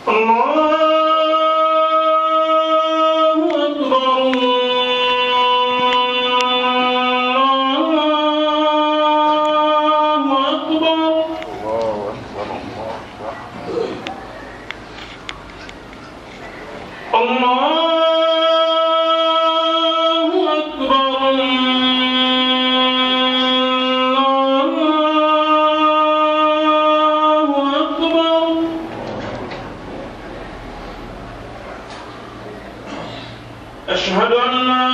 الله أكبر الله أكبر الله أكبر الله أكبر أشهد أن لا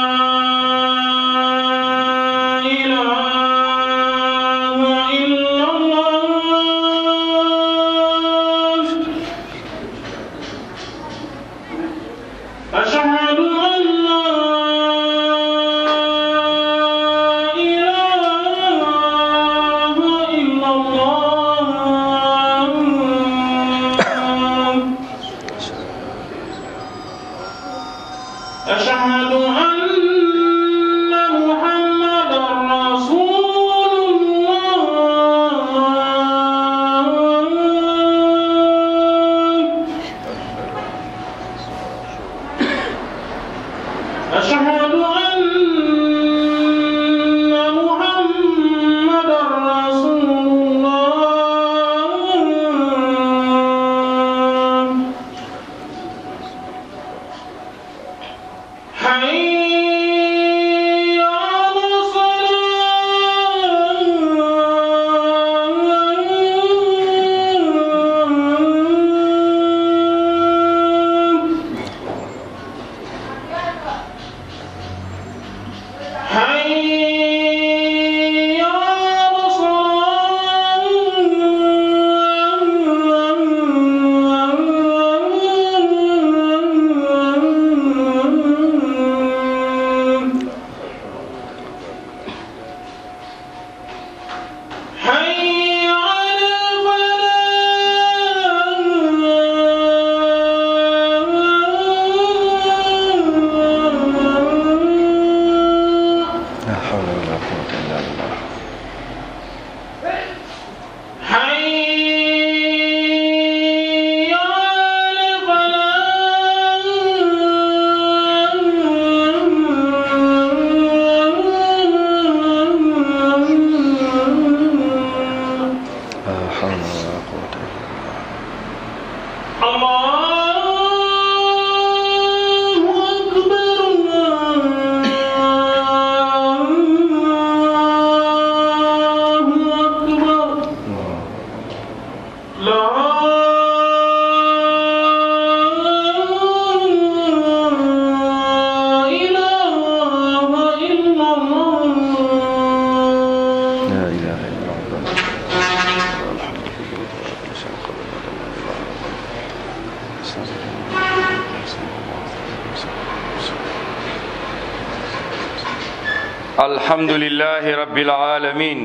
إله إلا الله أشهد أن لا إله إلا الله أشهد أن محمدا رسول الله أشهد أن محمدا رسول الله حي على الصلاة حي على الصلاة حي على الفلاح لا حول ولا قوة إلا بالله حي على الفلاح لا حول ولا قوة إلا بالله الله أكبر الله أكبر لا إله إلا الله لا إله إلا الله الحمد لله ولا شيء قبل الحمد لله رب العالمين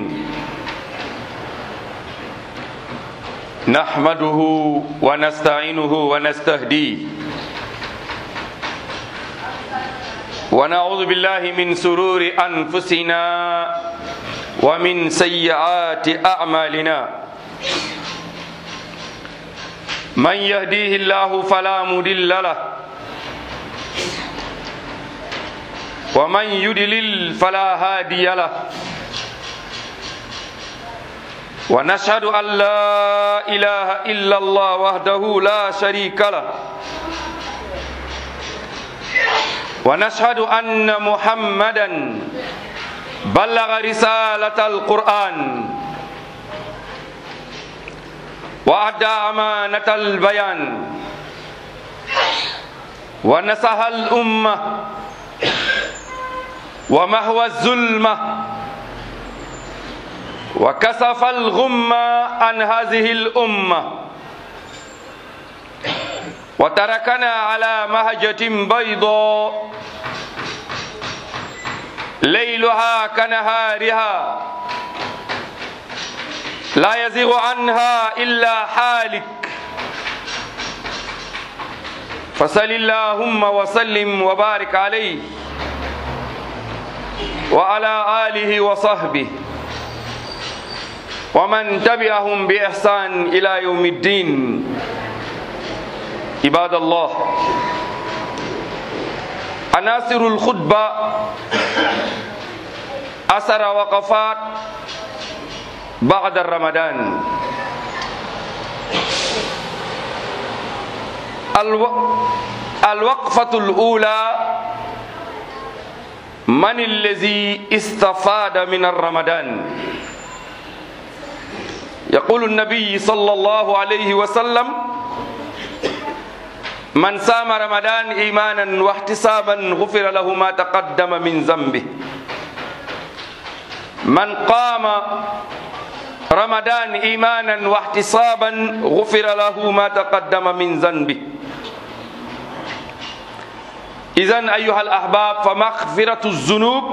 نحمده ونستعينه ونستهديه ونعوذ بالله من سرور أنفسنا ومن سيئات أعمالنا من يهديه الله فلا مضل له ومن يدلل فلا هادي له ونشهد أن لا إله إلا الله وحده لا شريك له ونشهد أن محمدا بلغ رسالة القرآن وأدى أمانة البيان ونصح الأمة ومهوى الظلمة وكسف الغمة عن هذه الأمة وتركنا على مهجة بيضاء ليلها كنهارها لا يزيغ عنها إلا حالك فصل اللهم وسلم وبارك عليه وعلى آله وصحبه ومن تبعهم بإحسان إلى يوم الدين عباد الله عناصر الخطبة أثر وقفات بعد رمضان الو... الوقفة الأولى من الذي استفاد من الرمضان يقول النبي صلى الله عليه وسلم من سام رمضان إيمانا واحتسابا غفر له ما تقدم من ذنبه من قام رمضان إيمانا واحتسابا غفر له ما تقدم من ذنبه إذا أيها الأحباب فمغفرة الذنوب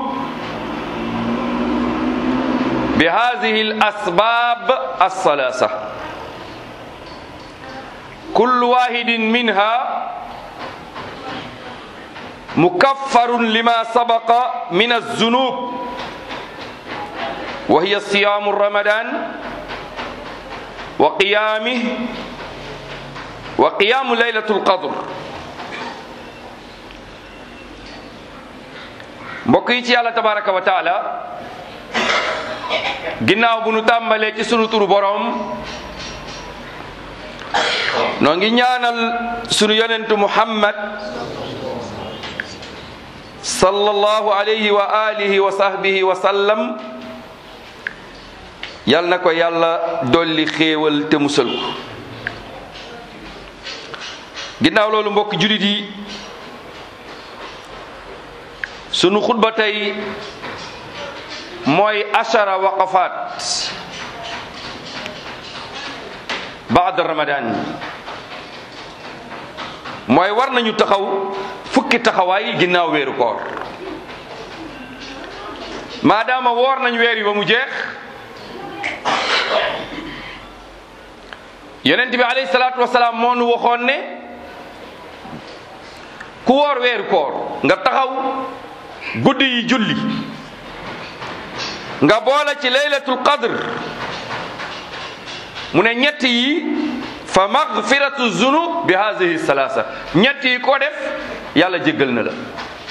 بهذه الأسباب الثلاثة كل واحد منها مكفر لما سبق من الذنوب وهي صيام رمضان وقيامه وقيام ليلة القدر mbokk yi ci yàlla tabaraka wa taala ginnaaw bu nu tàmbalee ci sunu turu boroom noo ngi ñaanal sunu yonentu muhammad sallallahu alayhi wa alihi wa sahbihi wa sallam yal na ko yàlla dolli xéewal te musal ko ginnaaw loolu mbokk julit yi sunu xutba tey mooy ashara waqafaat baada ramadan mooy war nañu taxaw fukki taxawaay ginnaaw weeru koor maadaama woor nañ weer yi ba mu jeex yonent bi alayhi salaatu wasalaam moo nu waxoon ne ku woor weeru koor nga taxaw guddi yi julli nga boole ci laylatul qadr mu ne ñett yi fa magfiratu zunub bi hadihi salaasa ñett yi ko def yàlla jéggal na la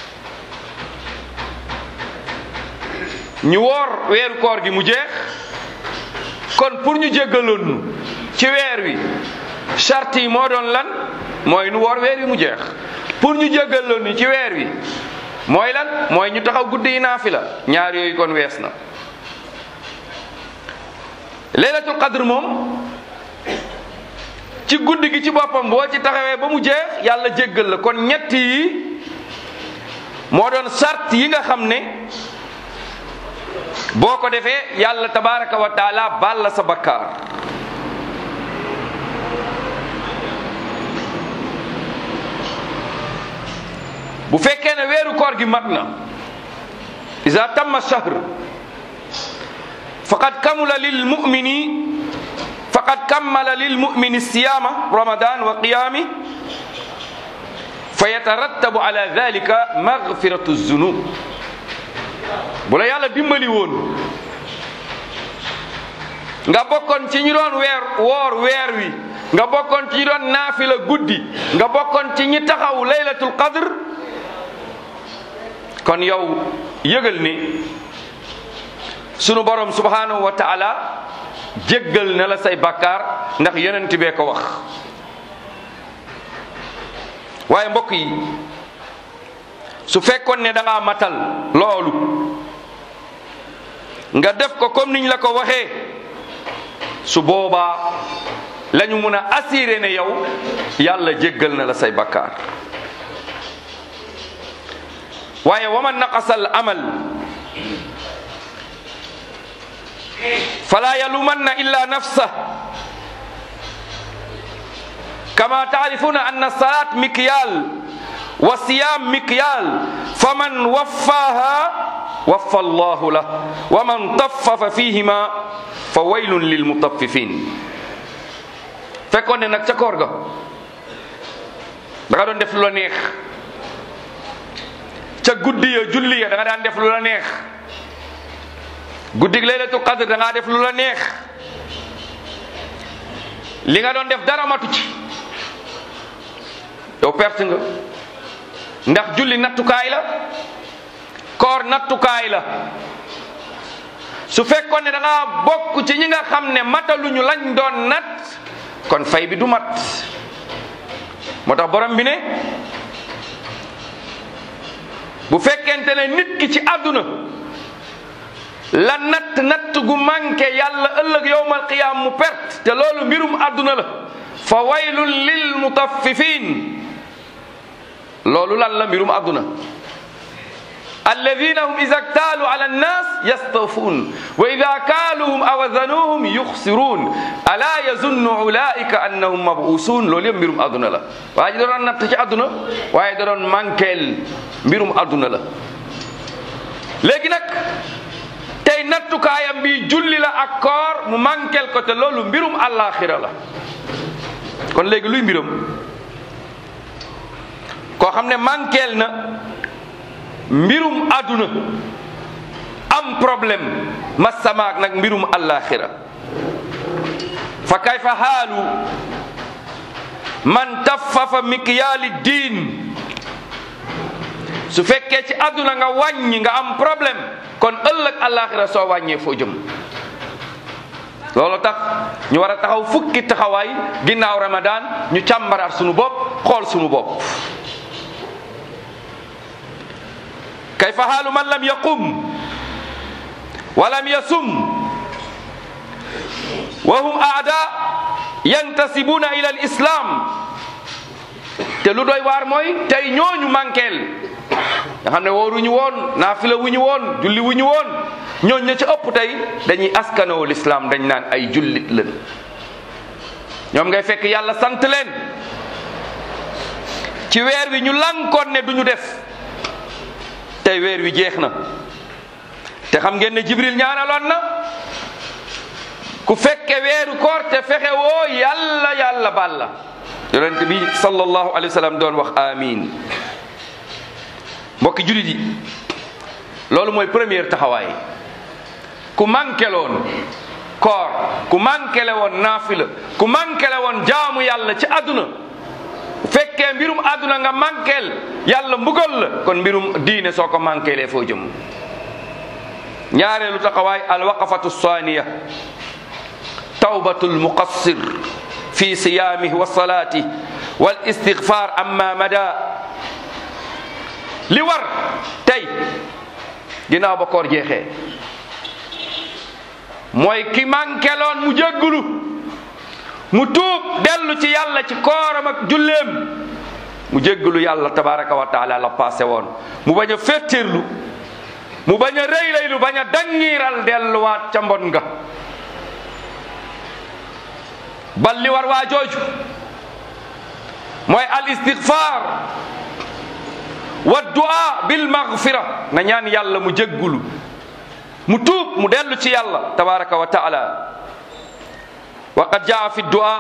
ñu woor weeru koor gi mu jeex kon pour ñu jéggaloon nu ci weer wi charte yi moo doon lan mooy nu woor weer wi mu jeex pour ñu jéggaloon nu ci weer wi mooy lan mooy ñu taxaw guddi yi naafila ñaar yooyu kon wees na laylatul qadr moom ci guddi gi ci boppam boo ci taxawee ba mu jeex yàlla jéggal la kon ñett yi moo doon sart yi nga xam ne boo ko defee yàlla tabaraka wa taala baal la sa bakkaar bu fekkee ne weeru koor gi mat na iza tamma shahr faqad kamula lil mumini faqad kammala lil mumini siyama ramadan wa qiyami fa yatarattabu ala dhalika maghfiratu zunub bu la yàlla dimbali woon nga bokkoon ci ñi doon weer woor weer wi nga bokkoon ci ñi doon naafila guddi nga bokkoon ci ñi taxaw laylatul qadr kon yow yëgal ni sunu borom subhanahu wa taala jéggal na la say bakkaar ndax yonent bee ko wax waaye mbokk yi su fekkoon ne da ngaa matal loolu nga def ko comme niñ la ko waxee su boobaa la ñu mun a assuré ne yow yàlla jéggal na la say bakkaar waaye waman naqasal amal fala yalumanna illa nafsa kama taarifuna anna salat mikyal wa siyam mikyal faman waffaha waffa allahu lah wa man taffafa fihima fa waylun lil mutaffifin fekkoon ne nag ca koor ga da nga doon def lu la neex ca guddi ya julli ya da nga daan def lu la neex guddig laylatul qadr da ngaa def lu la neex li nga doon def dara matu ci yow perte nga ndax julli nattukaay la koor nattukaay la su fekkoon ne da ngaa bokk ci ñi nga xam ne mataluñu lañ doon nat kon fay bi du mat moo tax borom bi ne bu fekkente ne nit ki ci àdduna la natt natt gu manqué yàlla ëllëg yowmal qiyaam mu perte te loolu mbirum àdduna la fa waylun lil mutaffifin loolu lan la mbirum àdduna alladina hum ida ktaalu ala annas yastawfuun wa ida kaaluhum aw wazanuhum yuxsiruun ala yazunnu ulaika annahum mabuusuun loolu yëpp mbirum àdduna la waa ji da doon natt ci àdduna waaye da doon manqueel mbirum àdduna la léegi nag tey nattukaayam bi julli la ak koor mu manqueel ko te loolu mbirum àllaaxira la kon léegi luy mbiram koo xam ne manqueel na mbirum àdduna am problème masamaak nag mbirum àllaaxira fa kayfa xaalu man taffafa mikyaali diin su fekkee ci àdduna nga wàññi nga am problème kon ëllëg àllaaxira soo wàññee foo jëm loolu tax ñu war a taxaw fukki taxawaay ginnaaw ramadan ñu càmbaraat sunu bopp xool sunu bopp kayfa xaalu man lam yaqum wa lam yasum wa hum aada yantasibuna ila al islam te lu doy waar mooy tey ñooñu manqueel nga xam ne wooruñu woon naafila wuñu woon julli wuñu woon ñooñ ña ca ëpp tey dañuy askanoo lislaam dañ naan ay jullit leen ñoom ngay fekk yàlla sant leen ci weer wi ñu lankoon ne duñu def tey weer wi jeex na te xam ngeen ne jibril ñaanaloon na ku fekke weeru koor te fexe woo yàlla yàlla baal la yonent bi sallallahu alayhi wa sallam doon wax amin mbokki julit yi loolu mooy première taxawaay ku manqueloon koor ku manquele woon naafila ku manquele woon jaamu yàlla ci àdduna bu fekkee mbirum àdduna nga manqueel yàlla mbugal la kon mbirum diine soo ko manquelee foo jëm ñaareelu taxawaay alwaqafatu saaniya tawbatul muqassir fi siyaamih wa salaatih wal istigfaar amma mada li war tey ginnaaw ba koor jeexee mooy ki manqueloon mu jéggulu mu tuub dellu ci yàlla ci kooram ak julleem mu jéggulu yàlla tabaraka wa taala la passé woon mu bañ a féttirlu mu bañ a rëylaylu bañ a dangiiral delluwaat ca mbon nga bal li war waa jooju mooy al istigfaar wa du'a bil maghfira na ñaan yàlla mu jéggulu mu tuub mu dellu ci yàlla tabaraka wa taala wa qad jaa fi du'a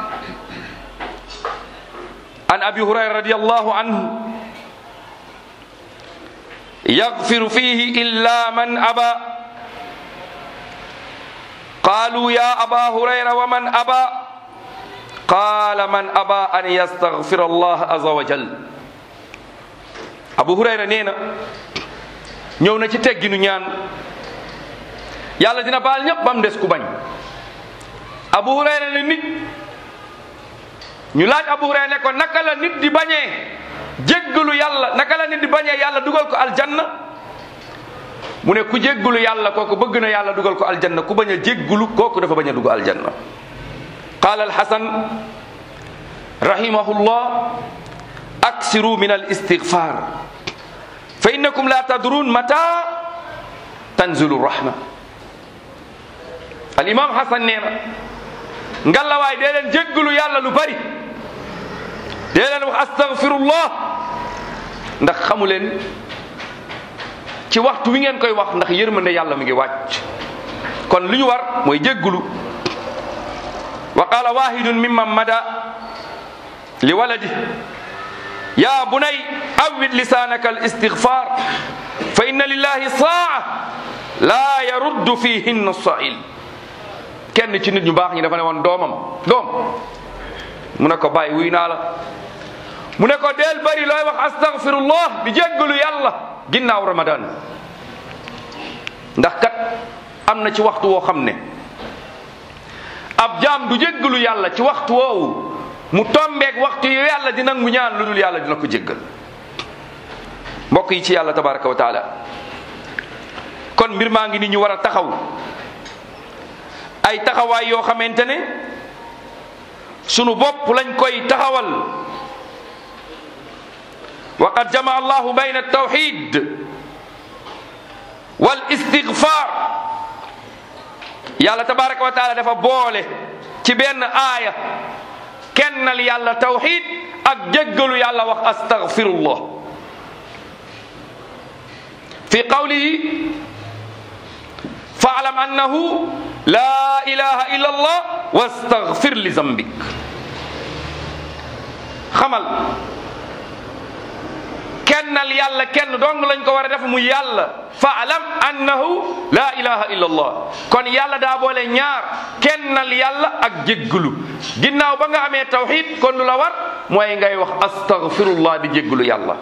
an abi hurayra radiyallahu anhu yaghfiru fihi illa man aba qalu ya aba hurayra wa man aba qala man aba an yastaghfira allah azza wa jal abu hurayra nee na ñëw na ci tegginu ñaan yàlla dina baal ñëpp bam des ku bañ abu hurayra ne nit ñu laaj abu hurayra ne ko naka la nit di bañee jéggalu yàlla naka la nit di bañee yàlla dugal ko aljanna mu ne ku jéggalu yàlla kooku bëgg na yàlla dugal ko aljanna ku bañ a jéggalu kooku dafa bañ a dugg aljanna qaala alxasan rahimahullah aksiru min al istigfar fa innakum la tadrun mata tanzilu rahma al imam hasan nee na ngalawaay dee leen jéggalu yàlla lu bari dee leen wax astagfirullah ndax xamu leen ci waxtu wi ngeen koy wax ndax yërmande yàlla mi ngi wàcc kon li ñu war mooy jéggalu wa qala wahidun mimman mada li waladi ya bunay awwid lisanaka al istighfar fa inna lillahi saa la yaruddu fihinna sail kenn ci nit ñu baax ñi dafa ne woon doomam doom mu ne ko bàyyi wuy naa la mu ne ko del bari looy wax astaghfirullah di jéggalu yàlla ginnaaw ramadan ndax kat am na ci waxtu woo xam ne ab jaam du jéggalu yàlla ci waxtu woowu mu tombeeg waxtu yu yàlla di nangu ñaan lu dul yàlla dina ko jéggal mbokk yi ci yàlla tabaraka wa taala kon mbir maa ngi ni ñu war a taxaw ay taxawaay yoo xamante ne sunu bopp lañ koy taxawal wa qad jamaa allahu bayna altawxid wal istigfar yàlla tabaraka wa taala dafa boole ci benn aaya kennal yàlla tawxid ak jéggalu yàlla wax astagfirullah fi qawlihi faalam annahu la ilaha illa allah wastagfir li zambik xamal kennal yàlla kenn dong lañ ko war a def mu yàlla faalam annahu la ilaha illa allah kon yàlla daa boole ñaar kennal yàlla ak jégglu ginnaaw ba nga amee tawxid kon lu la war mooy ngay wax astagfirullah di jégglu yàlla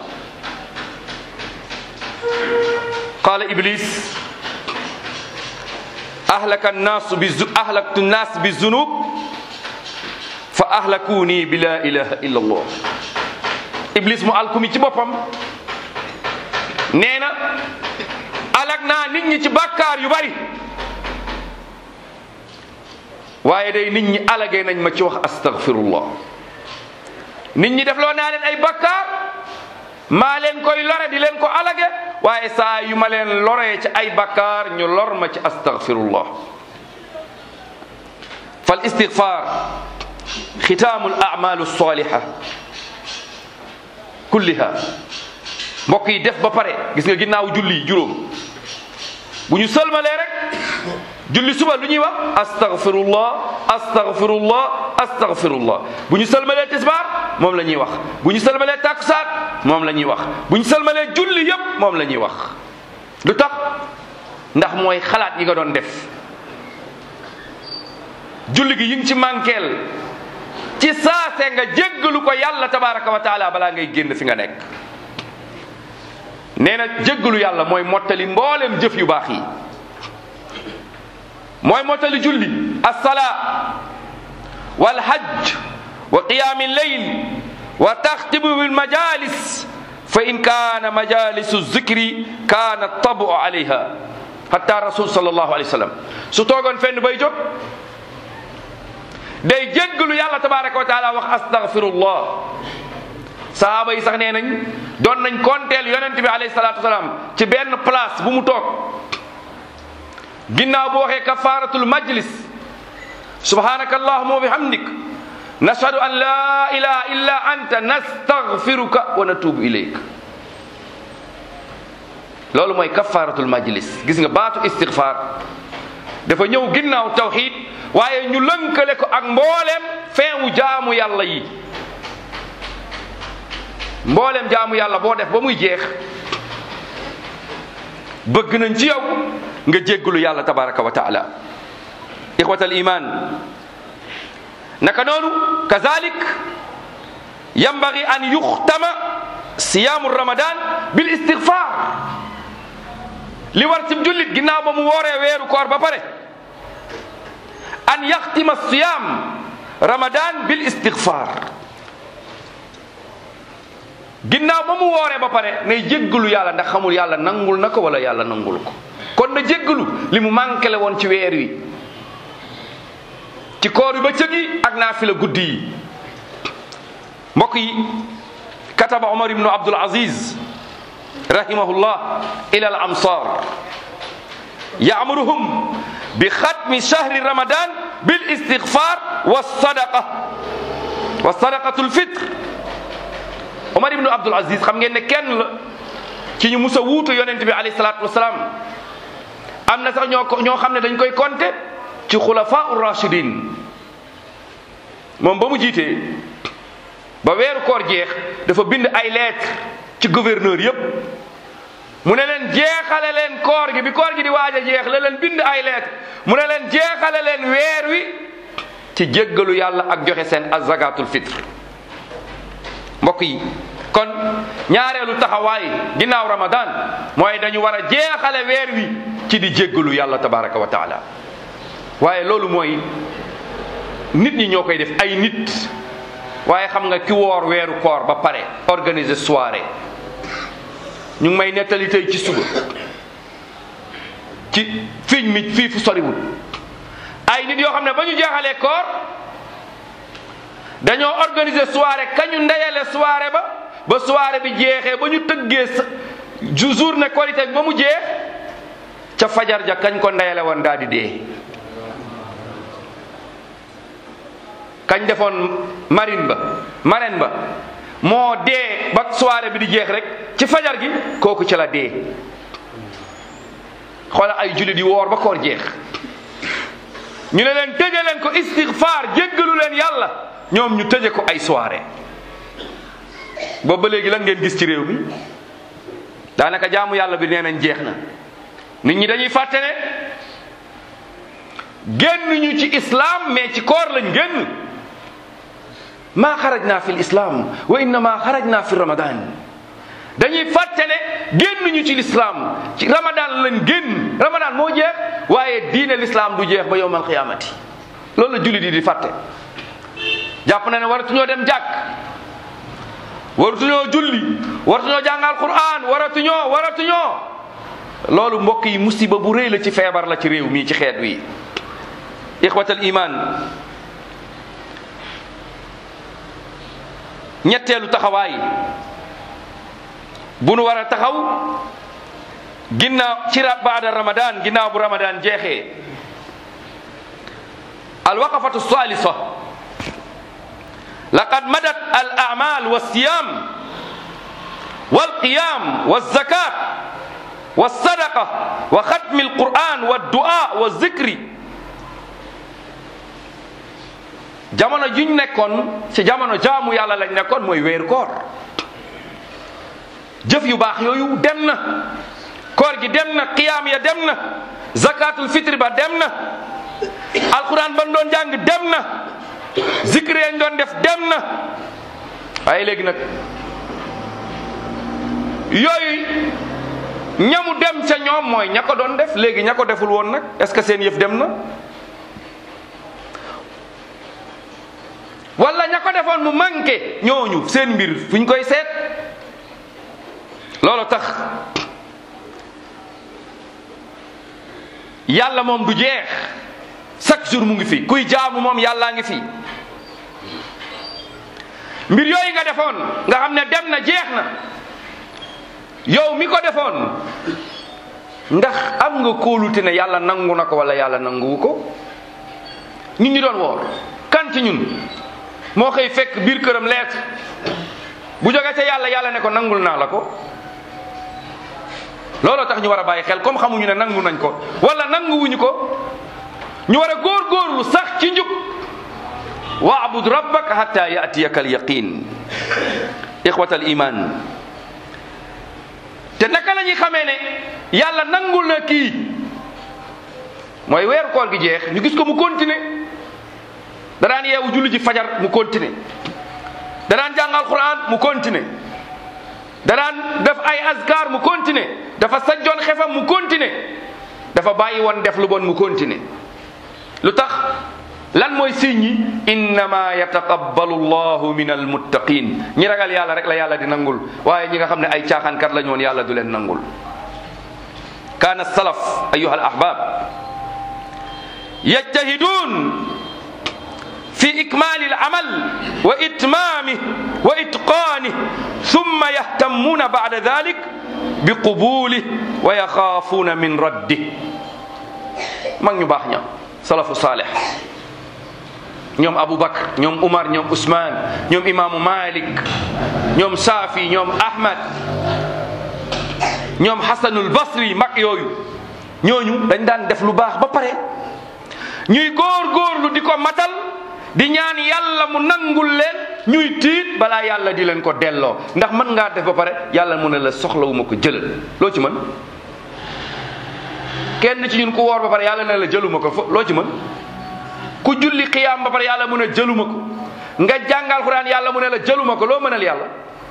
qala iblis ahlaka annaasu bi ahlaktu nnaas bi zunub fa ahlakuni bi la ilaha illa allah iblis mu alkumi ci boppam nee na alak naa nit ñi ci bàkkaar yu bari waaye day nit ñi alagee nañ ma ci wax astaghfirullah nit ñi def loo naa leen ay bàkkaar maa leen koy lore di leen ko alage waaye saa yu ma leen loree ci ay bàkkaar ñu lor ma ci astaghfirullah fal istighfar xitaamu al a'malu saliha kulliha mbokk yi def ba pare gis nga ginnaaw julli juróom bu ñu sëlmalee rek julli suba lu ñuy wax astaghfirullah astaghfirullah astaghfirullah bu ñu sëlmalee tisbaar moom la ñuy wax bu ñu sëlmalee takkusaan moom la ñuy wax bu ñu sëlmalee julli yépp moom la ñuy wax lu tax ndax mooy xalaat yi nga doon def julli gi yi ngi ci mànkeel ci saase nga jéggalu ko yàlla tabaraka wa taala balaa ngay génn fi nga nekk nee na jéggalu yàlla mooy mottali mboolem jëf yu baax yi mooy mottali julli alsalaa walhajj wa qiyaami lleyl wa taxtibu bilmajalis fa in kaana majalisu zikri kaana tabu alayha hatta rasul sallallahu alayhi wa sallam su toogoon fenn bay jóg day jéggalu yàlla tabaraka wa taala wax astaghfirullah sahaaba yi sax nee nañ doon nañ konteel yonent bi alayhi salatu wasalaam ci benn place bu mu toog ginnaaw bu waxee kafaratul majlis subhanaka allahuma wa bihamdik nashhadu an la ilaha illa anta nastaghfiruka wa natubu ilayk loolu mooy kafaratul majlis gis nga baatu istighfar dafa ñëw ginnaaw tawxid waaye ñu lënkale ko ak mbooleem feewu jaamu yàlla yi mbooleem jaamu yàlla boo def ba muy jeex bëgg nañ ci yow nga jéggalu yàlla tabaraka wa taala ixwat al iman naka noonu kazalik yambagi an yuxtama siyaamu ramadan bil istighfar li war ci jullit ginnaaw ba mu wooree weeru koor ba pare an yaxtima siyam ramadan bil istighfar ginnaaw ba mu wooree ba pare nay jéggalu yàlla ndax xamul yàlla nangul na ko wala yàlla nangul ko kon na jéggalu li mu manqué woon ci weer wi ci koor yu ba cëgi ak naafila guddi yi mbokk yi kataba omar ibnu abdul aziz rahimahullah ila al amsar yaamuruhum bi xatmi shahri ramadan bil istighfar wa sadaqa wa sadaqatul fitr Omar ibnu Abdul Aziz xam ngeen ne kenn la ci ñu mus a wuutu yonent bi alayhi salaatu wasalaam am na sax ñoo ko ñoo xam ne dañ koy compter ci xulafaa ur rashidin moom ba mu jiitee ba weeru koor jeex dafa bind ay lettre ci gouverneur yépp mu ne leen jeexale leen koor gi bi koor gi di waaj a jeex la leen bind ay lettre mu ne leen jeexale leen weer wi ci jéggalu yàlla ak joxe seen azakatul fitre mbokk yi kon ñaareelu taxawaay ginnaaw ramadan mooy dañu war a jeexale weer wi ci di jéggalu yàlla tabaraka wa taala waaye loolu mooy nit ñi ñoo koy def ay nit waaye xam nga ki woor weeru koor ba pare organiser soirée ñu ngi may nettali tey ci suba ci fiñ mi fii fu soriwul ay nit yoo xam ne ba ñu jeexalee koor dañoo organiser soirée kañu ndeyale soirée ba ba soirée bi jeexee ba ñu tëggee sa journée Korité bi ba mu jeex ca fajar ja kañ ko ndeyale woon daal di dee kañ defoon marine ba marraine ba moo dee ba soirée bi di jeex rek ci fajar gi kooku ci la dee xoola ay jullit yi woor ba koor jeex ñu ne leen tëje leen ko istighfar jéggalu leen yàlla ñoom ñu tëje ko ay soirée boobu ba léegi lan ngeen gis ci réew mi daanaka jaamu yàlla bi nee nañ jeex na nit ñi dañuy fàtte ne génn ñu ci islam mais ci koor lañ génn maa xarajna fi l'islam wa innama xarajna fi ramadan dañuy fàtte ne génn ñu ci l'islam ci ramadan lañ génn ramadan moo jeex waaye diine l'islam du jeex ba yowmal qiyamati loolu la jullit yi di fàtte jàpp na ne waratuñoo dem jàkk waratuñoo julli waratuñoo jàngal quran waratuñoo waratuñoo loolu mbokk yi musiba bu rëy la ci feebar la ci réew mii ci xeet wi ixwatal iman ñetteelu taxawaay bu nu war a taxaw ginnaaw ci baada ramadan ginnaaw bu ramadan jeexee alwaqafatu salisa laqad madat al amal walsiyam walqiyam walzakat walsadaqa wa xatmi alquran waddua wa zikri jamono juñ nekkoon ci jamono jaamu yàlla lañ nekkoon mooy weeru koor jëf yu baax yooyu dem na koor gi dem na qiyaam ya dem na zakatul fitri ba dem na alquran ban doon jàng dem na zikri yañ doon def dem na waaye léegi nag yooyu ñamu dem ca ñoom mooy ña ko doon def léegi ña ko deful woon nag est-ce que seen yëf dem na wala ña ko defoon mu manqué ñooñu seen mbir fu ñu koy seet loolu tax yàlla moom du jeex chaque jour mu ngi fi kuy jaamu moom yàllaa ngi fi mbir yooyu nga defoon nga xam ne dem na jeex na yow mi ko defoon ndax am nga kóolute ne yàlla nangu na ko wala yàlla nanguwu ko nit ñi doon woor kan ci ñun moo xëy fekk biir këram leet bu jógee ca yàlla yàlla ne ko nangul naa la ko looloo tax ñu war a bàyyi xel comme xamuñu ne nangu nañ ko wala nanguwuñu ko ñu war a góorgóorlu sax ci njub waabud rabbaka hatta yatiyaka al yaqin ixwat al iman te naka la ñuy xamee ne yàlla nangul na kii mooy weeru koor gi jeex ñu gis ko mu continuer da daan yeewu julli ji fajar mu continuer da daan jàngal quran mu continuer da daan def ay azkar mu continuer dafa sajjoon xefam mu continuer dafa bàyyi woon def lu bon mu continuer lu tax lan mooy signe yi innama yataqabbalu llahu min almuttaqin ñi ragal yàlla rek la yàlla di nangul waaye ñi nga xam ne ay caaxaankat la ñoon yàlla du leen nangul kaana salaf ayuha al ahbab yajtahidun fi ikmali al amal wa itmamih wa itqanih thumma yahtammuna ba'da dhalik bi qubulih wa yaxaafuuna min raddih mag ñu baax ña salafu saalih ñoom Aboubacar ñoom Umar ñoom Ousmane ñoom imaamu Malik ñoom Saafi ñoom Ahmad ñoom Hasanul Basri mag yooyu ñooñu dañ daan def lu baax ba pare ñuy góor-góorlu di ko matal di ñaan yàlla mu nangul leen ñuy tiit balaa yàlla di leen ko delloo ndax mën ngaa def ba pare yàlla mu ne la soxlawuma ko jëlal loo ci mën kenn ci ñun ku woor ba pare yàlla ne la jëluma ko fo loo ci mën ku julli xiyaam ba pare yàlla mu ne jëluma ko nga jàngal Qur'an yàlla mu ne la jëluma ko loo mënal yàlla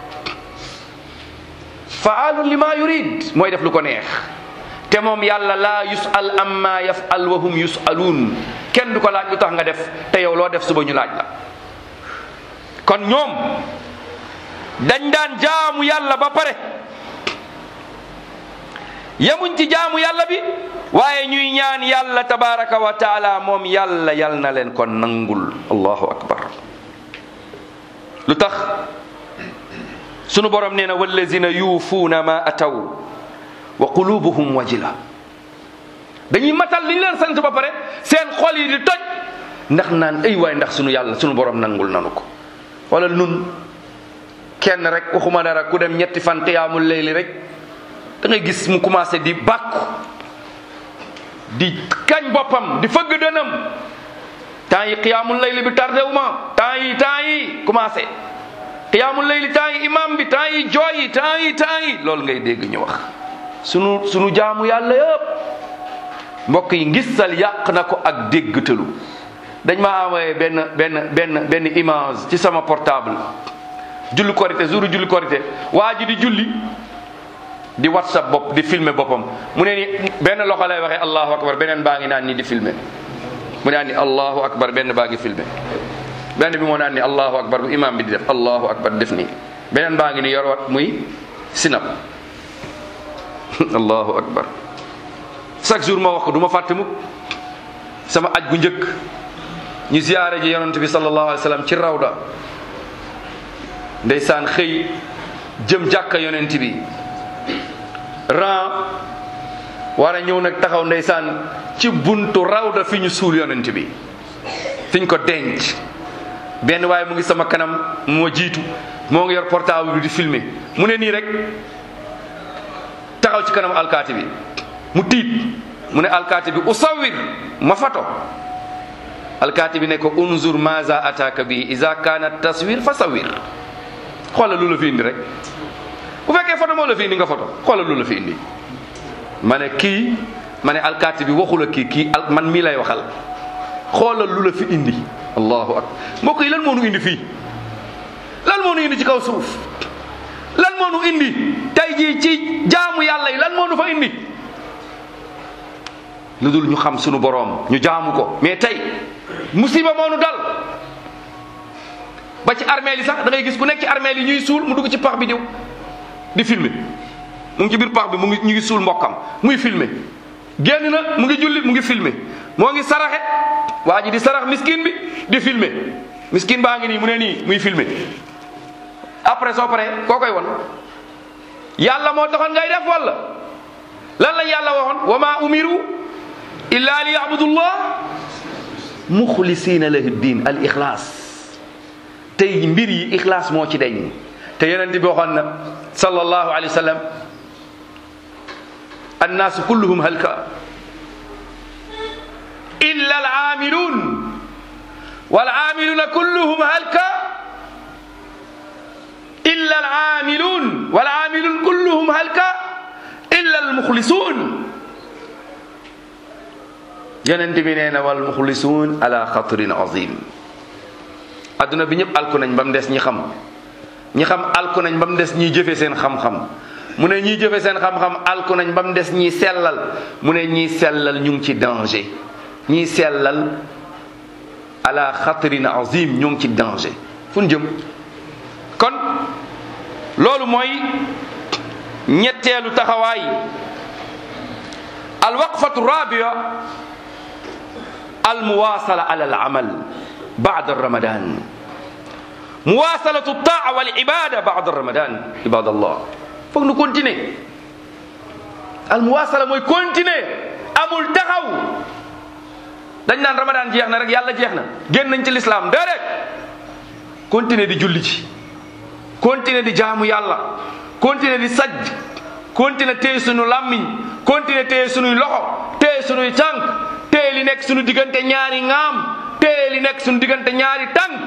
faalun lima yurid mooy def lu ko neex te moom yàlla laa yusal amma yafal wa hum yusaluun kenn du ko laaj lu tax nga def te yow loo def suba ñu laaj la kon ñoom dañ daan jaamu yàlla ba pare yemuñ ci jaamu yàlla bi waaye ñuy ñaan yàlla tabaraka wa taala moom yàlla yal na leen ko nangul allahu akbar lu tax sunu borom nee na wallazina yuufuuna ma ataw wa qulubuhum wajila dañuy matal li ñu leen sant ba pare seen xol yi di toj ndax naan ay waay ndax sunu yàlla sunu borom nangul nanu ko wala nun kenn rek waxuma dara ku dem ñetti fan qiyaamul layli rek da ngay gis mu commencé di bàkku di kañ boppam di fëgg dënam temps yi qiyaamul layli bi tardé wu ma temps yi temps yi commencé qiyaamul layli temps yi imam bi temps yi jooy yi temps yi temps yi loolu ngay dégg ñu wax sunu sunu jaamu yàlla yëpp mbokk yi ngisal yàq na ko ak déggtalu dañ ma envoyé benn benn benn benn image ci sama portable julli korité jour julli korité waa ji di julli di whatsapp bopp di filmer boppam mu ne ni benn loxo lay waxee allahu akbar beneen baa ngi naan ni di filmer mu naan ni allahu akbar benn baa ngi filmer benn bi moo naan ni allahu akbar bu imam bi di def allahu akbar def nii beneen baa ngi ni yor wat muy sinap allahu akbar chaque jour ma wax ko du ma fàtte mukk sama aj gu njëkk ñu ziyaare ji yonent bi sallallahu alayhi wa sallam ci rawda ndeysaan xëy jëm jàkka yonent bi ran war a ñëw nag taxaw ndeysaan ci buntu rawda fi ñu suul yonent bi fi ñu ko denc benn waaye mu ngi sama kanam moo jiitu moo ngi yor portable bi di filmer mu ne nii rek taxaw ci kanam alkaati bi mu tiit mu ne alkaati bi usawir ma fato alkaati bi ne ko unzur maza ataka bi iza kana taswir fa sawir xoolal lu la fi indi rek bu fekkee photo moo la fi indi nga photo xoolal lu la fi indi ma ne kii ma ne alkaati bi waxula kii kii al man mii lay waxal xoolal lu la fi indi allahu akbar mbokk yi lan moo nu indi fii lan moo nu indi ci kaw suuf lan moo nu indi tey jii ci jaamu yàlla yi lan moo nu fa indi lu dul ñu xam sunu boroom ñu jaamu ko mais tey musiba moo nu dal ba ci armeel yi sax da ngay gis ku nekk ci armeel yi ñuy suul mu dugg ci pax bi diw di filmer mu ngi ci biir pax bi mu ngi ñu ngi suul mbokkam muy filmer génn na mu ngi julli mu ngi filmer moo ngi saraxe waa ji di sarax miskin bi di filmer miskin baa ngi nii mu ne nii muy filmer après soo paree koo koy won yàlla moo taxoon ngay def walla lan la yàlla waxoon wa ma umiru illa li yabudullah muxlisina lahu din al ixlaas tey mbir yi ixlaas moo ci deñ te yonent bi waxoon na sallallahu alayhi wa sallam annaasu kulluhum halka illa al aamilun wal aamiluna kulluhum halka illa al aamilun wal aamilun kulluhum halka illa al muxlisuun yonent bi nee na wal muxlisuun ala xatrin azim adduna bi ñëpp alku nañ ba mu des ñi xam ñi xam alku nañ ba mu des ñiy jëfe seen xam-xam mu ne ñiy jëfe seen xam-xam alku nañ ba mu des ñiy sellal mu ne ñiy sellal ñu ngi ci danger ñiy sellal ala xatrin azim ñu ngi ci danger fu ñu jëm kon loolu mooy ñetteelu taxawaay alwaqfatu rabia almuwasala ala alamal bada ramadan muwasalatu taa wal ibada bada ramadan ibadallah foog nu continuer almuwasala mooy continuer amul taxaw dañ naan ramadan jeex na rek yàlla jeex na génn nañ ci lislaam déedéet continuer di julli ci continuer di jaamu yàlla continuer di sajj continuer téye sunu làmmiñ continuer téye sunuy loxo téye sunuy tànk téye li nekk sunu diggante ñaari ŋaam téye li nekk sunu diggante ñaari tànk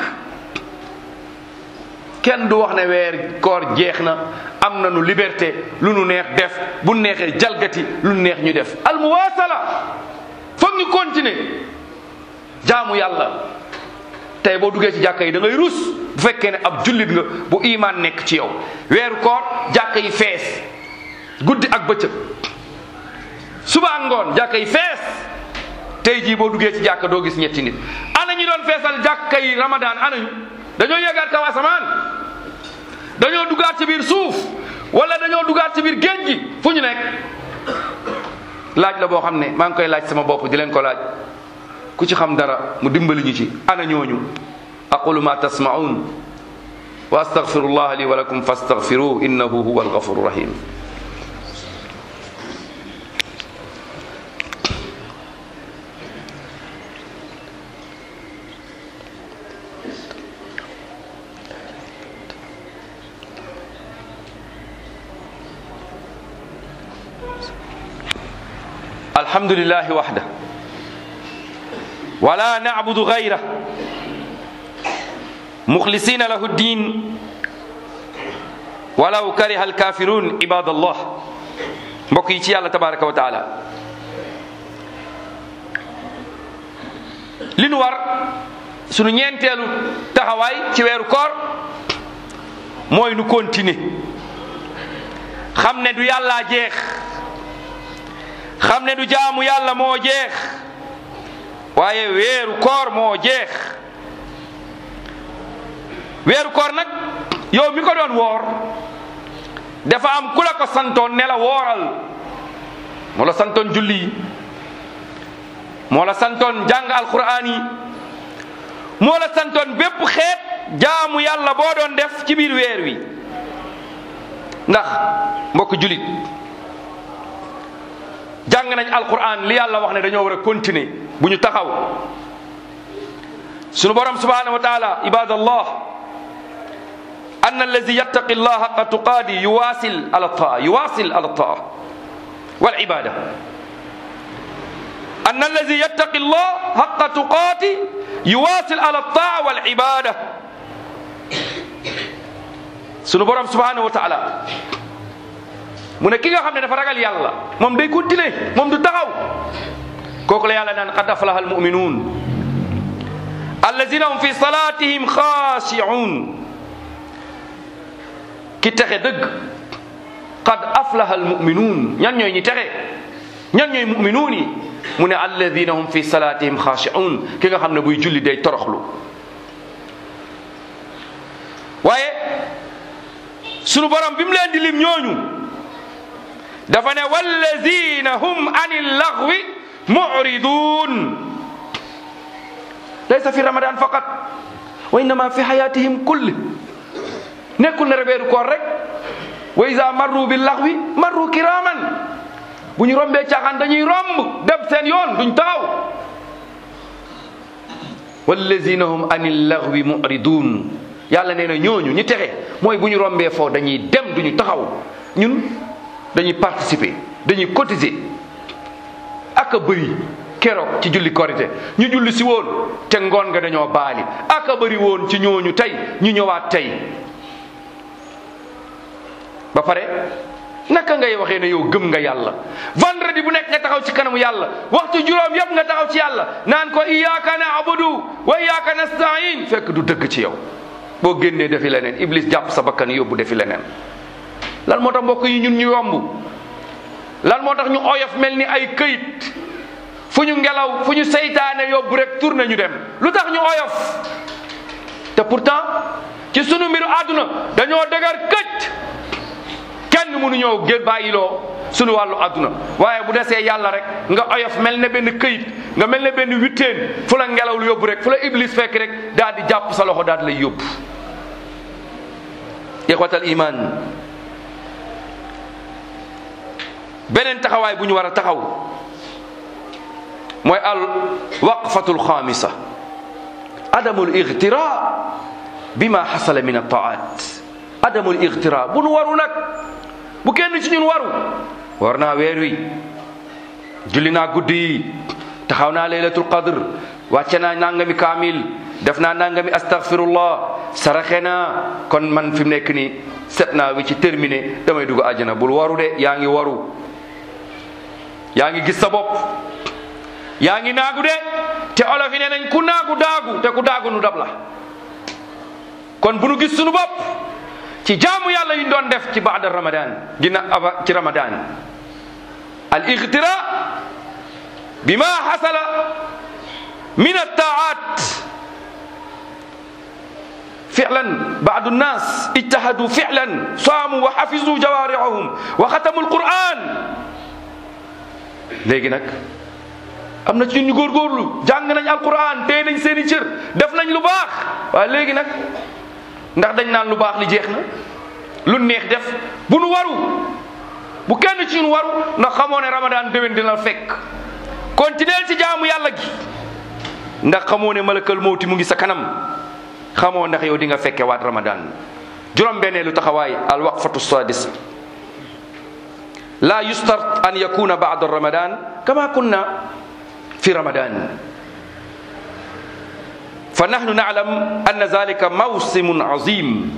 kenn du wax ne weer koor jeex na am nañu liberté lu nu neex def bu neexee jalgati lu nu neex ñu def almuwaasala foog ñu continuer jaamu yàlla tey boo duggee ci jàkka yi da ngay rus bu fekkee ne ab jullit nga bu imaan nekk ci yow weeru koor jàkka yi fees guddi ak bëccëg suba ak ngoon jàkka yi fees tey jii boo duggee ci jàkka doo gis ñetti nit ana ñi doon feesal jàkka yi ramadan anañu dañoo yéegaat kaw asamaan dañoo duggaat ci biir suuf wala dañoo duggaat ci biir géej gi fu ñu nekk laaj la boo xam ne maa ngi koy laaj sama bopp di leen ko laaj ku ci xam dara mu dimbali ñu ci ana ñooñu aqulu ma tasma'un wa astaghfirullah li wa lakum fastaghfiruhu innahu huwa alghafuru rahim الحمد لله وحده ولا نعبد غيره مخلصين له الدين ولو كره الكافرون عباد الله mbokk yi ci yàlla tabaraka wa taala li nu war sunu ñeenteelu taxawaay ci weeru koor mooy nu continuer xam ne du yàllaa jeex xam ne du jaamu yàlla moo jeex waaye weeru koor moo jeex weeru koor nag yow mi ko doon woor dafa am ku la ko santoon ne la wooral moo la santoon julli yi moo la santoon jàng alquran yi moo la santoon bépp xeet jaamu yàlla boo doon def ci biir weer wi ndax mbokk julit jàng nañ alquran li yàlla wax ne dañoo war a continuer bu ñu taxaw sunu borom subhanahu wa taala ibadallah an allazi yattaqi llah haqa tuqaadi yuwasil ala taa yuwasil ala taa wal ibada an allazi yattaqi llah haqa tuqaati yuwasil ala taa wal ibada sunu borom subhanahu wa taala mu ne ki nga xam ne dafa ragal yàlla moom day continuer moom du taxaw kooku la yàlla naan qad aflaha almuminuun allazina hum fi salatihim xaashi'un ki texe dëgg qad aflaha almuminuun ñan ñooy ñi texe ñan ñooy muminuun yi mu ne allazina hum fi salatihim xaashi'un ki nga xam ne buy julli day toroxlu waaye sunu borom bi mu leen di lim ñooñu dafa ne wallazina hum ani laghwi mu'ridun laysa fi ramadan faqat wa innama fi hayatihim kulli nekkul ne weeru koor rek wa iza marru bil laghwi marru kiraman bu ñu rombee caaxaan dañuy romb dem seen yoon duñ taxaw wallazina hum ani laghwi mu'ridun yàlla nee na ñooñu ñi texe mooy bu ñu rombee foo dañuy dem duñu taxaw ñun dañuy participer dañuy cotiser ak a bëri keroog ci julli korité ñu julli si woon te ngoon nga dañoo baali ak a bëri woon ci ñooñu tey ñu ñëwaat tey ba pare naka ngay waxee ne yow gëm nga yàlla vendredi bu nekk nga taxaw ci kanamu yàlla waxtu juróom yëpp nga taxaw ci yàlla naan ko iyyaka na'budu wa iyyaka nasta'in fekk du dëgg ci yow boo génnee defi leneen iblis jàpp sa bakkan yóbbu defi leneen lan moo tax mbokk yi ñun ñu yomb lan moo tax ñu oyof mel ni ay këyit fu ñu ngelaw fu ñu seytaane yóbbu rek tourné ñu dem lu tax ñu oyof te pourtant ci sunu mbiru àdduna dañoo dëgër këcc kenn mënu ñëw gën bàyyiloo sunu wàllu àdduna waaye bu desee yàlla rek nga oyof mel ne benn këyit nga mel ne benn witteen fu la ngelaw lu yóbbu rek fu la iblis fekk rek daal di jàpp sa loxo daal di lay yóbbu ixwatal iman beneen taxawaay bu ñu war a taxaw mooy al waqfatul xaamisa adamul igtira bima xasala min altaat adamul igtira bu nu waru nag bu kenn ci ñun waru war naa weer wi julli naa guddi yi taxaw naa laylatul qadr wàcce naa nangami kaamil def naa nangami astaghfirullah saraxe naa kon man fi mu nekk nii set naa wi ci terminé damay dugg àjjana bul waru de yaa ngi waru yaa ngi gis sa bopp yaa ngi naagu de te olof yi nee nañ ku naagu daagu te ku daagu nu dab la kon bu nu gis sunu bopp ci jaamu yàlla yi ñu doon def ci baada ramadan dina ava ci ramadan al igtira bima xasala min attaat فعلا بعض الناس اجتهدوا فعلا صاموا وحفظوا جوارحهم وختموا القرآن léegi nag am na ci ñun ñu góorgóorlu jàng nañ alquran téye nañ seen i cër def nañ lu baax waaye léegi nag ndax dañ naan lu baax li jeex na lu neex def bu nu waru bu kenn ci ñun waru ndax xamoo ne ramadan déwén dina fekk continuer ci jaamu yàlla gi ndax xamoo ne malakal mawti mu ngi sa kanam xamoo ndax yow di nga fekke waat ramadan juróom benneelu taxawaay al waqfatu sadis la yustart an yakuna ba'da ramadan kama kunna fi ramadan fa nahnu na'lam anna zalika mawsimun azim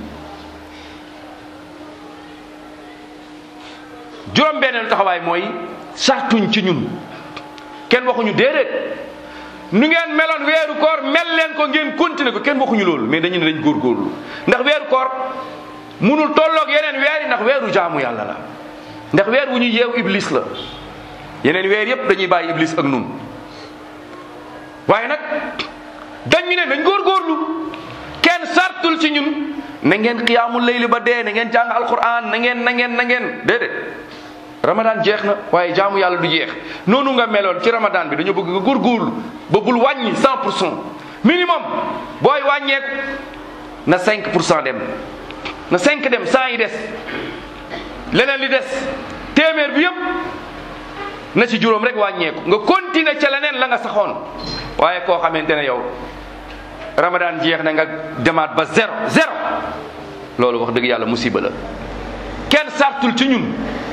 juróom benneelu taxawaay mooy sartuñ ci ñun kenn waxuñu déedéet nu ngeen meloon weeru koor mel leen ko ngeen continuer ko kenn waxuñu loolu mais dañu ne dañ góorgóorlu ndax weeru koor munul tolloog yeneen weer yi ndax weeru jaamu yàlla la ndax weer wu ñu yeew iblis la yeneen weer yépp dañuy bàyyi iblis ak nun waaye nag dañu ne nañ góorgóorlu kenn sartul ci ñun na ngeen xiyaamul layli ba dee na ngeen jàng alquran na ngeen na ngeen na ngeen déedéet ramadan jeex na waaye jaamu yàlla du jeex noonu nga meloon ci ramadan bi dañoo bëgg nga góorgóorlu ba bul wàññi 100 pour cent minimum booy wàññeeku na 5 pour cent dem na 5 dem 100 yi des leneen li des téeméer bi yëpp na ci juróom rek wàññeeku nga continuer ca leneen la nga saxoon waaye koo xamante ne yow ramadan jeex na nga demaat ba zéro zéro loolu wax dëgg yàlla musiba la kenn sartul ci ñun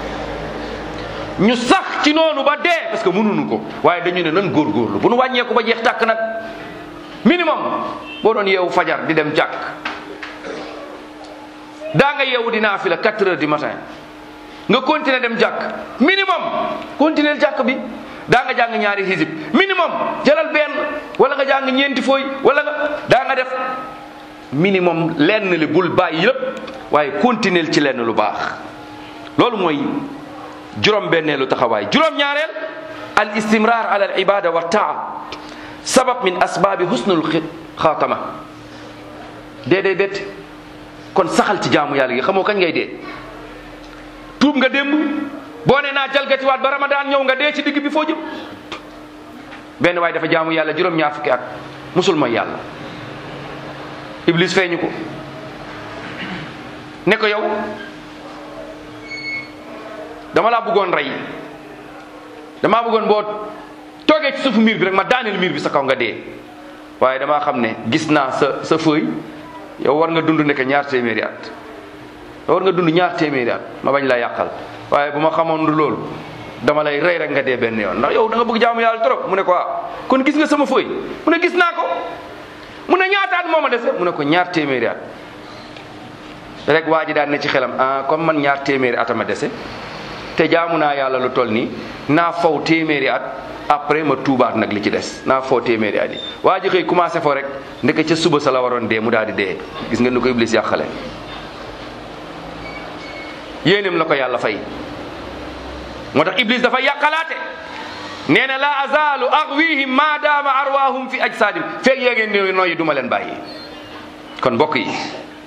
ñu sax ci noonu ba dee parce que mënuñu ko waaye dañu ne nan góorgóorlu bu nu wàññeeku ba jeex tàkk nag minimum boo doon yeewu fajar di dem jàkk daa nga yeewu di naafila 4 heures du matin nga continuer dem jàkk minimum continuer jàkk bi daa nga jàng ñaari hizib minimum jëlal benn wala nga jàng ñeenti fooy wala nga daa nga def minimum lenn li bul bàyyi yépp waaye continuer ci lenn lu baax loolu mooy juróom benneelu taxawaay juróom ñaareel al istimrar ala al ibada wa taa sabab min asbaabi husnul xaatama dee dee bett kon saxal ci jaamu yàlla gi xamoo kañ ngay dee tuub nga démb boo ne naa jalgatiwaat ba ramadan ñëw nga dee ci digg bi foo jëm benn waaye dafa jaamu yàlla juróom ñaar fukki at musul mooy yàlla iblis feeñu ko ne ko yow dama laa bëggoon rey damaa bëggoon boo toogee ci suufu miir bi rek ma daaneel miir bi sa kaw nga dee waaye damaa xam ne gis naa sa sa fëy yow war nga dund nekk ñaar téeméeri at yow war nga dund ñaar téeméeri at ma bañ laa yàqal waaye bu ma xamoon du loolu dama lay rey rek nga dee benn yoon ndax yow da nga bëgg jaamu yàlla trop mu ne ko ah kon gis nga sama fëy mu ne gis naa ko mu ne ñaataat moo ma dese mu ne ko ñaar téeméeri at rek waa ji daan ne ci xelam ah comme man ñaar téeméeri at a ma dese te jaamu naa yàlla lu toll nii naa faw téeméeri at après ma tuubaat nag li ci des naa faw téeméeri at yi waa ji xëy commencé fo rek ndeke ca suba sa la waroon dee mu daal di dee gis nga ni ko iblis yàqale yéenem la ko yàlla fay moo tax iblis dafa yàqalaate nee na la azalu axwihim ma daama arwaahum fi ajsaadim feeg yéegeen ne nooyi duma leen bàyyi kon mbokk yi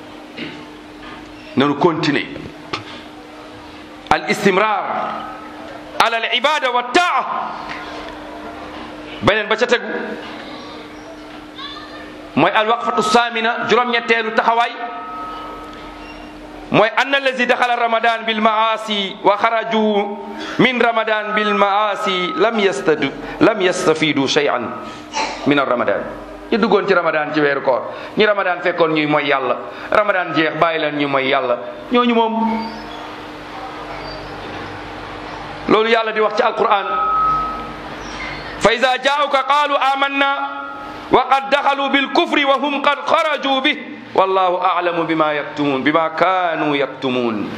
nanu continuer al istimrar ala al ibada wa taa beneen ba ca tegu mooy al waqfatu samina juróom-ñetteelu taxawaay mooy ann allazi daxala ramadan bil maasi wa xaraju min ramadan bil maasi lam yastadu lam yastafidu shay'an min ar ramadan ñi duggoon ci ramadan ci weeru koor ñi ramadan fekkoon ñuy mooy yàlla ramadan jeex bàyyi leen ñu mooy yàlla ñooñu moom loolu yàlla di wax ci alquran fa ida jaauka qaalu amanna wa qad daxalu bil kufri wa hum qad xaraju bih wallahu alamu bima yaktumun bima kaanu yaktumun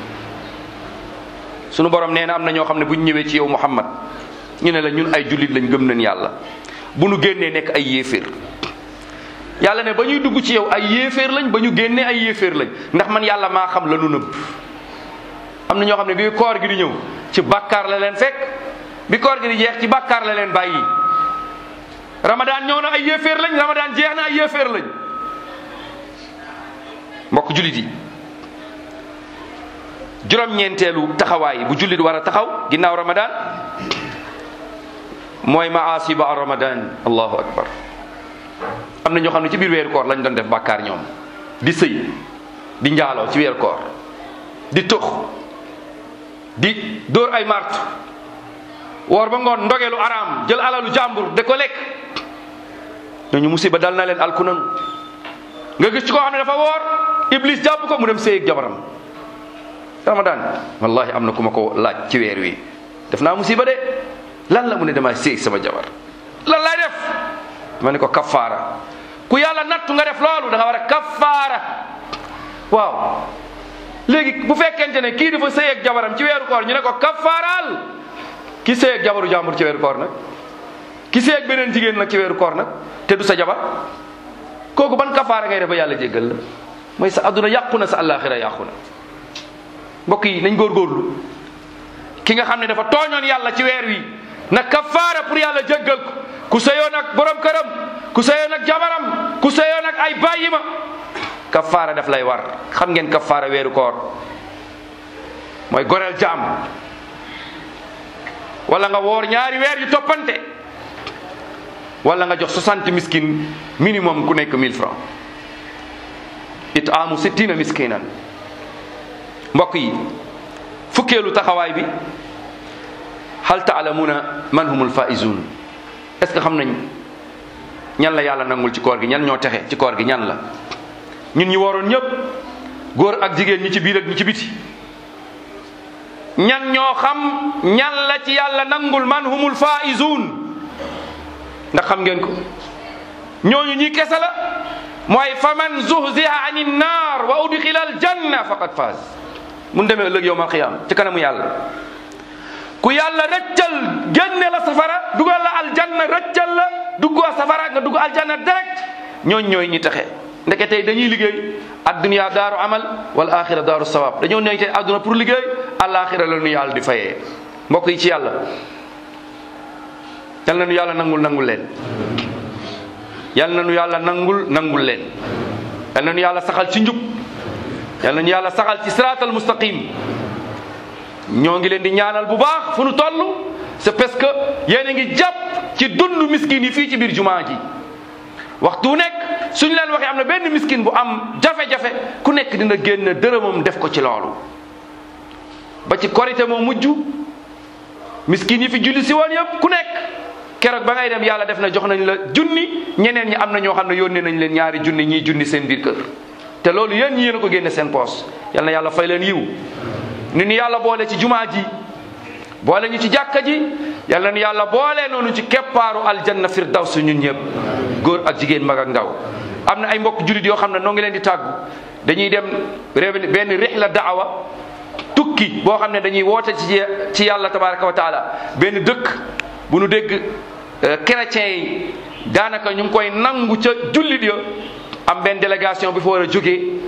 sunu borom nee na am na ñoo xam ne bu ñu ñëwee ci yow muhammad ñu ne la ñun ay jullit lañ gëm nañ yàlla bu nu génnee nekk ay yéeféer yàlla ne ba ñuy dugg ci yow ay yéeféer lañ ba ñu génnee ay yéeféer lañ ndax man yàlla maa xam la nu nëbb am na ñoo xam ne bi koor gi di ñëw ci bàkkaar la leen fekk bi koor gi di jeex ci bàkkaar la leen bàyyi ramadan ñëw na ay yéeféer lañ ramadan jeex na ay yéeféer lañ mbokk jullit yi juróom-ñeenteelu taxawaay bu jullit war a taxaw ginnaaw ramadan mooy maasi ba ramadan allahu akbar am na ñoo xam ne ci biir weeru koor lañ doon def bàkkaar ñoom di sëy di njaaloo ci weeru koor di tux di dóor ay mart woor ba ngoon ndogelu araam jël alalu jàmbur de ko lekk ñooñu musiba dal na leen alku nanu nga gis ci koo xam ne dafa woor iblis jàpp ko mu dem sëy ak jabaram ramadan wallahi am na ku ma ko laaj ci weer wi def naa musiba de lan la mu ne damay sëy sama jabar lan lay def ma ne ko kafaara ku yàlla nattu nga def loolu da nga war a kafaara waaw léegi bu fekkente ne kii dafa sëy ak jabaram ci weeru koor ñu ne ko kafaaral ki sëy ak jabaru jàmbur ci weeru koor nag ki sëy ak beneen jigéen nag ci weeru koor nag te du sa jabar kooku ban kafaara ngay def ba yàlla jéggal la mooy sa adduna yàqu na sa àllaaxira yàqu na mbokk yi nañ góorgóorlu ki nga xam ne dafa tooñoon yàlla ci weer wi na kafaara pour yàlla jéggal ko ku sëyoon ak borom këram ku sëyoon ak jabaram ku sëyoon ak ay bàyyima kafaara daf lay war xam ngeen kafaara weeru koor mooy goreel jaam wala nga woor ñaari weer yu toppante wala nga jox 60 miskin minimum ku nekk 1000 francs itaamu sittina miskinan mbokk yi fukkeelu taxawaay bi hal taalamuna man humul faizun est ce que xam nañ ñan la yàlla nangul ci koor gi ñan ñoo texe ci koor gi ñan la ñun ñi waroon ñëpp góor ak jigéen ñi ci biir ak ñi ci biti ñan ñoo xam ñan la ci yàlla nangul man humul faizun ndax xam ngeen ko ñooñu ñi kese la mooy fa man zuhziha ani nnar wa udxila al janna faqad faaz mun demee ëllëg yowmal qiyaama ci kanamu yàlla ku yàlla rëccal génne la safara dugal la aljanna rëccal la duggoo safara nga dugg aljanna direct ñooñ ñooy ñi taxe ndeke tey dañuy liggéey addunya daaru amal wal axira daaru sawab dañoo ñëw tey adduna pour liggéey alaxira la nu yàlla di fayee mbokk yi ci yàlla yal na nu yàlla nangul nangul leen yal na nu yàlla nangul nangul leen yal na nu yàlla saxal ci njub yal na nu yàlla saxal ci siraatal mustaqim ñoo ngi leen di ñaanal bu baax fu nu toll c'est parce que yéen a ngi jàpp ci dund miskin yi fii ci biir jumaa ji waxtu nekk suñu leen waxee am na benn miskin bu am jafe-jafe ku nekk dina génn dërëmam def ko ci loolu ba ci korité moo mujj miskin yi fi julli si woon yëpp ku nekk keroog ba ngay dem yàlla def na jox nañ la junni ñeneen ñi am na ñoo xam ne yónnee nañ leen ñaari junni ñii junni seen biir kër te loolu yéen ñi yéen a ko génne seen poos yal na yàlla fay leen yiw ni ñu yàlla boole ci jumaa ji boole ñu ci jàkka ji yal na ñu yàlla boole noonu ci keppaaru aljanna firdaws ñun ñëpp góor ak jigéen mag ak ndaw am na ay mbokk jullit yoo xam ne noo ngi leen di tàggu dañuy dem réew benn rihla daawa tukki boo xam ne dañuy woote ci ci yàlla tabaraka wa taala benn dëkk bu nu dégg chrétiens yi daanaka ñu ngi koy nangu ca jullit ya am benn délégation bi fa war a jógee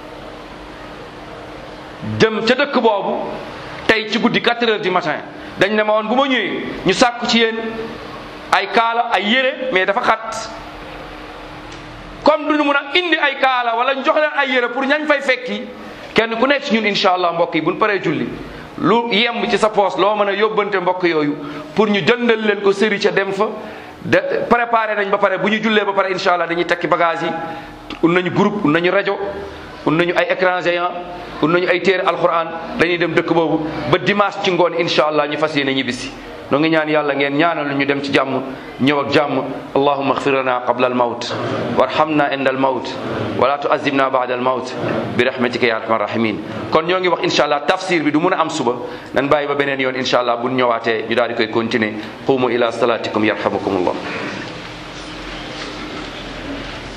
jëm ca dëkk boobu tey ci guddi 4 heures du matin dañ ne ma woon bu ma ñëwee ñu sàkku ci yéen ay kaala ay yére mais dafa xat comme duñu mun a indi ay kaala wala ñu jox leen ay yére pour ñañ fay fekki kenn ku nekk ci ñun incha allah mbokk yi buñ paree julli lu yemb ci sa poos loo mën a yóbbante mbokk yooyu pour ñu jëndal leen ko sëri ca dem fa de préparé nañ ba pare bu ñu jullee ba pare incha allah dañuy tekki bagage yi un nañu groupe un nañu rajo un nañu ay écran géant un nañu ay téere alquran dañuy dem dëkk boobu ba dimanche ci ngoon incha allah ñu fas yéene ñibbisi noo ngi ñaan yàlla ngeen ñaanal ñu dem ci jàmm ñëw ak jàmm allahumma ighfir lana qabla al mawt warhamna inda al mawt wala tu'azzibna ba'da al mawt bi rahmatika ya arhamar rahimin kon ñoo ngi wax incha allah tafsir bi du mun a am suba nan bàyyi ba beneen yoon incha allah bu ñëwaatee ñu daal di koy continuer qumu ila salatikum yarhamukumullah